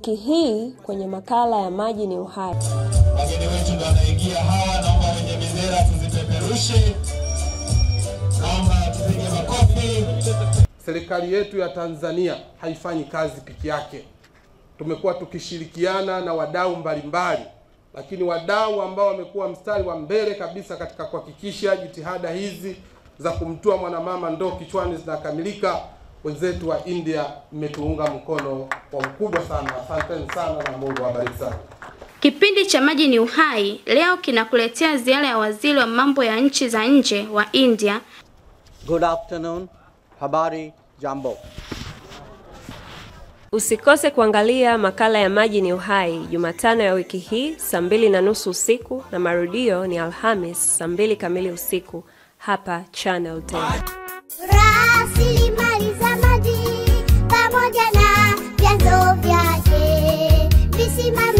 wiki hii kwenye makala ya Maji ni Uhai. Wageni wetu ndio wanaingia hawa, naomba wenye bendera tuzipeperushe, naomba tupige makofi. Serikali yetu ya Tanzania haifanyi kazi peke yake. Tumekuwa tukishirikiana na wadau mbalimbali, lakini wadau ambao wamekuwa mstari wa mbele kabisa katika kuhakikisha jitihada hizi za kumtua mwanamama ndoo kichwani zinakamilika, wenzetu wa India, mmetuunga mkono kwa ukubwa sana. Asanteni sana na Mungu awabariki sana. Kipindi cha Maji ni Uhai leo kinakuletea ziara ya waziri wa mambo ya nchi za nje wa India Good afternoon. Habari Jambo. Usikose kuangalia makala ya Maji ni Uhai Jumatano ya wiki hii saa mbili na nusu usiku na marudio ni Alhamis saa mbili kamili usiku hapa Channel 10. Rasilimali za maji pamoja na vyanzo vyake visimamizi